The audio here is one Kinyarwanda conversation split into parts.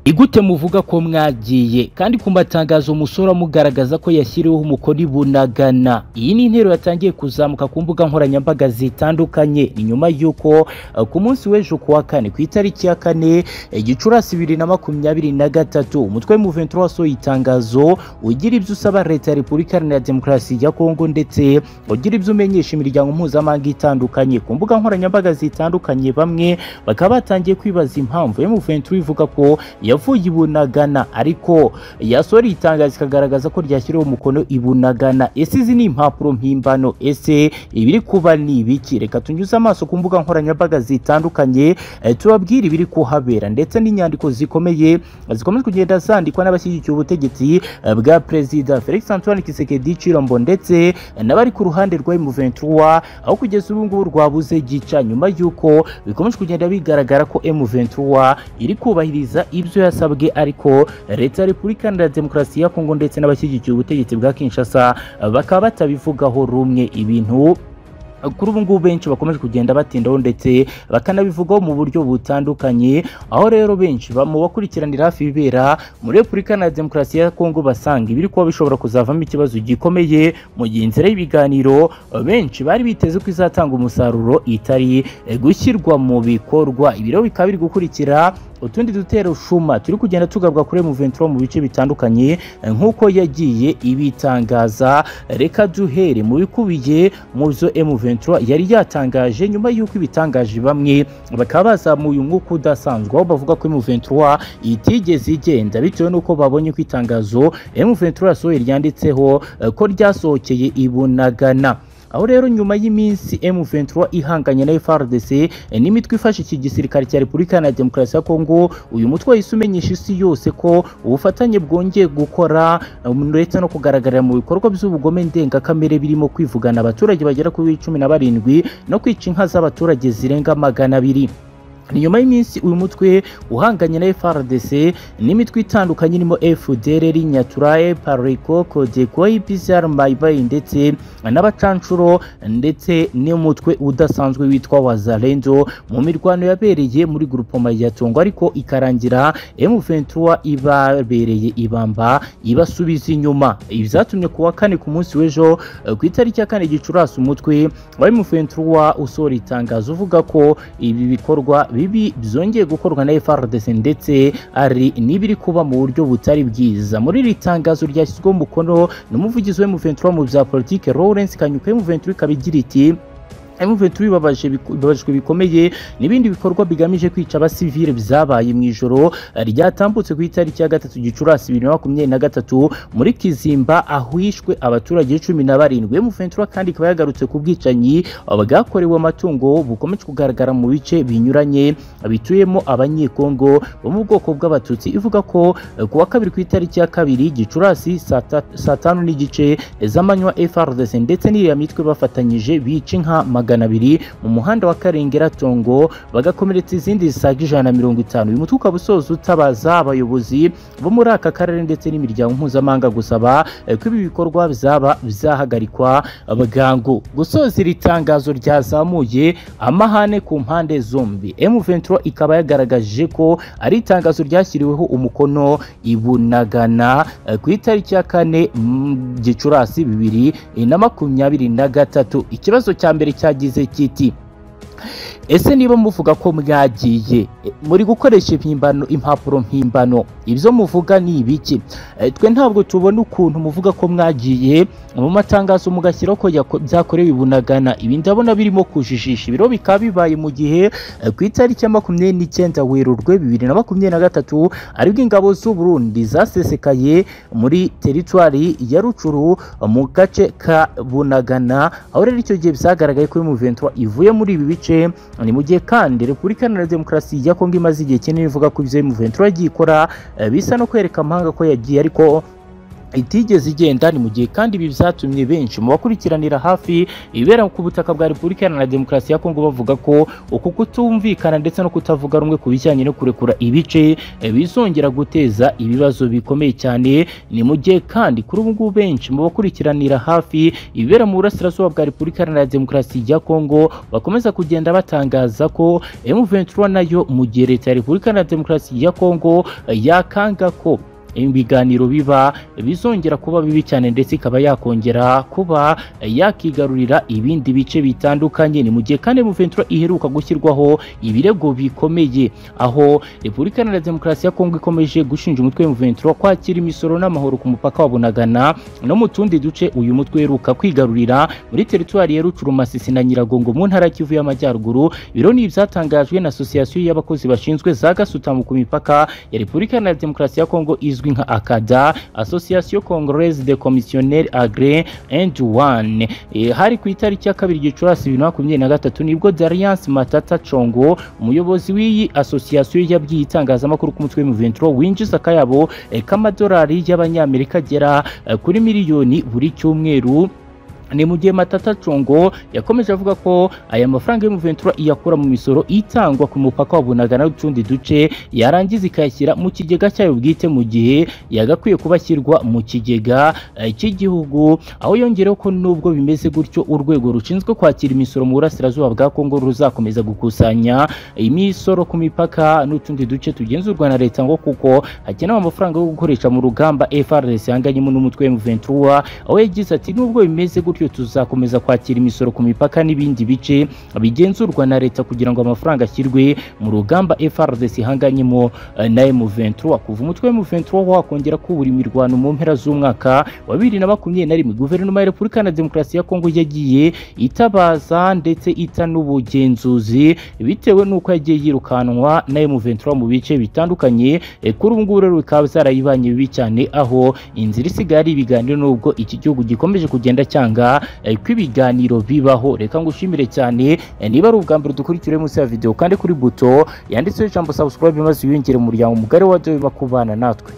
igute muvuga ko mwagiye kandi ku matangazo umusore amugaragaza ko yashyiriweho umukono i bunagana iyi ni intero yatangiye kuzamuka ku mbuga nkoranyambaga zitandukanye ni nyuma y'uko uh, ku munsi w'ejo kuwa kane ku itariki ya kane eh, gicurasi bibiri na makumyabiri na gatatu umutwe muventuro wasohoye itangazo ugira ibyo usaba leta ya repubulika iharanira demokarasi ya kongo ndetse ugira ibyo umenyesha imiryango mpuzamahanga itandukanye ku mbuga nkoranyambaga zitandukanye bamwe bakaba batangiye kwibaza impamvu muventuro ivuga ko yavuye i bunagana ariko yasohora itangazo ikagaragaza ko ryashyiriweho umukono i bunagana ese izi ni impapuro mpimbano ese ibiri kuba ni ibiki reka tunyuze amaso ku mbuga nkoranyambaga zitandukanye eh, tubabwire ibiri kuhabera ndetse n'inyandiko zikomeye zikomeje kugenda zandikwa n'abashyigikiye ubutegetsi eh, bwa perezida felix antoine kisekedi chilombo ndetse eh, n'abari ku ruhande rwa M23 aho kugeza ubu ngubu rwabuze gica nyuma y'uko bikomeje kugenda bigaragara ko M23 iri kubahiriza ibyo yasabwe ariko leta ya repubulika iharanira demokarasi ya kongo ndetse n'abashyigikiye ubutegetsi bwa kinshasa eh, bakaba batabivugaho rumwe ibintu kuri ubu ngubu benshi bakomeje kugenda batindaho ndetse bakanabivugaho mu buryo butandukanye aho rero benshi mu bakurikiranira hafi ibibera muri repubulika na demokarasi ya kongo basanga ibiri kuba bishobora kuzavamo ikibazo gikomeye mu gihe inzira y'ibiganiro benshi bari biteze ko izatanga umusaruro itari gushyirwa mu bikorwa ibi rero bikaba biri gukurikira utundi dutero shuma turi kugenda tugabwa kuri M23 mu bice bitandukanye nk'uko yagiye ibitangaza reka duhere mu bikubiye mu byo M23 yari yatangaje nyuma y'uko ibitangaje bamwe bakaba bazamuye umwuka udasanzwe aho bavuga ko M23 itigeze igenda bitewe n'uko babonye ko itangazo M23 yasohoye ryanditseho ko ryasohokeye ibunagana aho rero nyuma y'iminsi M23 ihanganye na FARDC n'imitwe ifashe iki gisirikare cya Repubulika Iharanira Demokarasi ya Kongo uyu mutwe wahise umenyesha isi yose ko ubufatanye bwongeye gukora ndetse no kugaragarira mu bikorwa by'ubugome ndengakamere birimo kwivugana abaturage bagera kuri cumi na barindwi no kwica inka z'abaturage zirenga magana abiri ni nyuma y'iminsi uyu mutwe uhanganye na FRDC n'imitwe itandukanye irimo FDLR Nyatura Pariko Codeco IPCR Maibay ndetse n'abacancuro ndetse n'umutwe udasanzwe witwa Wazalendo mu mirwano yabereye muri grupoma ya Tongo ariko ikarangira M23 ibabereye ibamba ibasubiza inyuma ibyatumye kuwa kane ku munsi w'ejo ku itariki ya kane Gicurasi umutwe wa M23 usohora itangazo uvuga ko ibi bikorwa bibi byongeye gukorwa na FRDC ndetse ari n'ibiri kuba mu buryo butari bwiza muri iri tangazo ryashyizweho umukono n'umuvugizi wa M23 mu bya politike Lawrence Kanyuka M23 ikaba igira iti M23 bibabajwe bikomeye n'ibindi bikorwa bigamije kwica abasivile byabaye mu ijoro ryatambutse ku itariki ya gatatu Gicurasi bibiri na makumyabiri na gatatu muri Kizimba ahishwe abaturage cumi na barindwi M23 kandi ikaba yagarutse ku bwicanyi bwakorewe amatungo bukomeje kugaragara mu bice binyuranye bituyemo abanyekongo bo mu bwoko bw'abatutsi ivuga ko kuwa kabiri ku itariki ya kabiri Gicurasi saa tanu n'igice z'amanywa FRDC ndetse n'iriya mitwe bafatanyije bica inka magana abiri mu muhanda wa Karengera Tongo bagakomeretsa izindi zisaga ijana na mirongo itanu uyu mutwe ukaba usoza utabaza abayobozi bo muri aka karere ndetse n'imiryango mpuzamahanga gusaba ko ibi bikorwa bizaba bizahagarikwa bwangu gusoza iri tangazo ryazamuye amahane ku mpande zombi M23 ikaba yagaragaje ko ari itangazo ryashyiriweho umukono ibunagana ku itariki ya kane Gicurasi bibiri na makumyabiri na gatatu ikibazo cya mbere cyagize kiti ese niba muvuga ko mwagiye muri gukoresha impimbano impapuro mpimbano ibyo muvuga ni ibiki twe ntabwo tubona ukuntu muvuga ko mwagiye mu matangazo mugashyiraho ko byakorewe ibunagana ibi ndabona birimo kujijisha ibiro bikaba bibaye mu gihe ku itariki ya makumyabiri n'icyenda werurwe bibiri na makumyabiri na gatatu aribwo ingabo z'u Burundi zasesekaye muri teritwari ya rucuru mu gace ka bunagana aho rero icyo gihe byagaragaye ko imuventwa ivuye muri ibi bice ni mu gihe kandi repubulika iharanira demokarasi ya kongo imaze igihe kinini ivuga ko ibyo M23 yagiye ikora bisa no kwereka amahanga ko yagiye ariko itigeze igenda ni mu gihe kandi ibi byatumye benshi mu bakurikiranira hafi ibera ku butaka bwa repubulika iharanira demokarasi ya kongo bavuga ko uku kutumvikana ndetse no kutavuga rumwe ku bijyanye no kurekura ibice eh, bizongera guteza ibibazo bikomeye cyane ni mu gihe kandi kuri ubu ngubu benshi mu bakurikiranira hafi ibibera mu burasirazuba bwa repubulika iharanira demokarasi ya kongo bakomeza kugenda batangaza ko M23 nayo mu gihe leta ya repubulika iharanira demokarasi ya kongo eh, yakanga ko ibiganiro biba bizongera kuba bibi cyane ndetse ikaba yakongera kuba yakigarurira ibindi bice bitandukanye ni mu gihe kandi M23 iheruka gushyirwaho ibirego bikomeye aho Repubulika Iharanira Demokarasi ya Kongo ikomeje gushinja umutwe wa M23 kwakira imisoro n'amahoro ku mupaka wa Bunagana no mu tundi duce uyu mutwe uheruka kwigarurira muri teritwari ya Rucurumasisi na Nyiragongo mu ntara ya Kivu y'Amajyaruguru biro ni ibyatangajwe na Association y'abakozi bashinzwe za gasutamo ku mipaka ya Repubulika Iharanira Demokarasi ya Kongo izwi izwi nka akada association congolaise de commissionnaire agre and one e, hari ku itariki ya kabiri gicurasi bibiri na makumyabiri na gatatu nibwo dariance matata congo umuyobozi w'iyi association yabwiye itangazamakuru ku mutwe w'imuventuro winjiza akayabo e, k'amadolari y'abanyamerika agera e, kuri miliyoni buri cyumweru ni mu gihe Matata Congo yakomeje avuga ko aya mafaranga y'umuventura iyakura mu misoro itangwa ku mupaka wa Bunagana n'utundi duce yarangiza ikayashyira mu kigega cyayo bwite mu gihe yagakwiye kuba ashyirwa mu kigega eh, cy'igihugu aho yongereho ko nubwo bimeze gutyo urwego rushinzwe kwakira imisoro mu burasirazuba bwa Kongo ruzakomeza gukusanya imisoro ku mipaka n'utundi duce tugenzurwa na leta ngo kuko hakenewe amafaranga yo gukoresha mu rugamba FRDC yanganyemo n'umutwe wa M23 aho yagize ati nubwo bimeze gutyo bityo tuzakomeza kwakira imisoro ku mipaka n'ibindi bice bigenzurwa na leta kugira ngo amafaranga ashyirwe mu rugamba FRDC ihanganyemo eh, na M23 kuva umutwe wa M23 wakongera kubura imirwano mu mpera z'umwaka wa bibiri na makumyabiri na rimwe guverinoma ya Repubulika na Demokarasi ya Kongo yagiye itabaza ndetse ita n'ubugenzuzi bitewe n'uko yagiye yirukanwa na M23 mu bice bitandukanye eh, kuri ubu ngubu rero bikaba byarayibanye bibi cyane aho inzira isigaye ari ibiganiro n'ubwo iki gihugu gikomeje kugenda cyanga ko ibiganiro bibaho reka ngushimire cyane niba ari ubwa mbere dukurikira munsi ya videwo kandi kuri buto yanditseho ijambo subscribe maze wiyongere umuryango mugari wa dowe bakubana natwe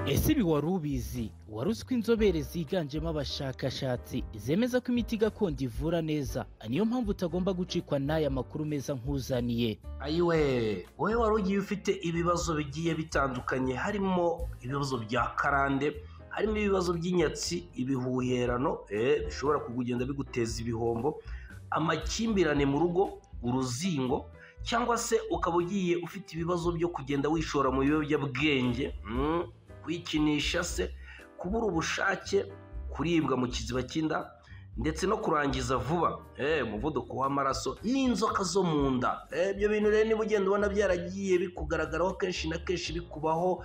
ese ibi wari ubizi wari uzi ko inzobere ziganjemo abashakashatsi zemeza ko imiti gakondo ivura neza niyo mpamvu utagomba gucikwa n'aya makuru meza nk'uzaniye ayiwe wowe wari ugiye ufite ibibazo bigiye bitandukanye harimo ibibazo bya karande harimo ibibazo by'inyatsi ibihuherano bishobora kugenda biguteza ibihombo amakimbirane mu rugo uruzingo cyangwa se ukaba ugiye ufite ibibazo byo kugenda wishora mu biyobyabwenge kwikinisha se kubura ubushake kuribwa mu kiziba cy'inda ndetse no kurangiza vuba umuvuduko w'amaraso n'inzoka zo mu nda ibyo bintu rero niba ugenda ubona byaragiye bikugaragaraho kenshi na kenshi bikubaho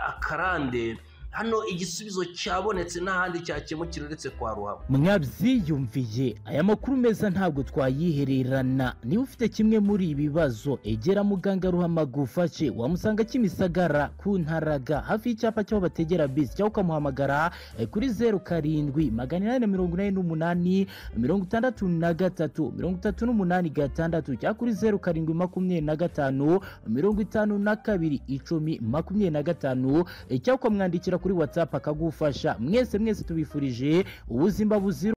akarande hano igisubizo cyabonetse n'ahandi cyakemukira uretse kwa ruhabo mwabyiyumviye aya makuru meza ntabwo twayihererana niba ufite kimwe muri ibi bibazo egera muganga ruhamaga ufashe wamusanga kimisagara ku ntaraga hafi y'icyapa cy'aho bategera bisi cyangwa ukamuhamagara eh, kuri zeru karindwi magana inani na mirongo inani n'umunani mirongo itandatu na gatatu mirongo itatu n'umunani gatandatu cyangwa kuri zeru karindwi makumyabiri na gatanu mirongo itanu na kabiri icumi makumyabiri na gatanu eh, cyangwa ukamwandikira kuri WhatsApp akagufasha mwese mwese tubifurije ubuzima buzira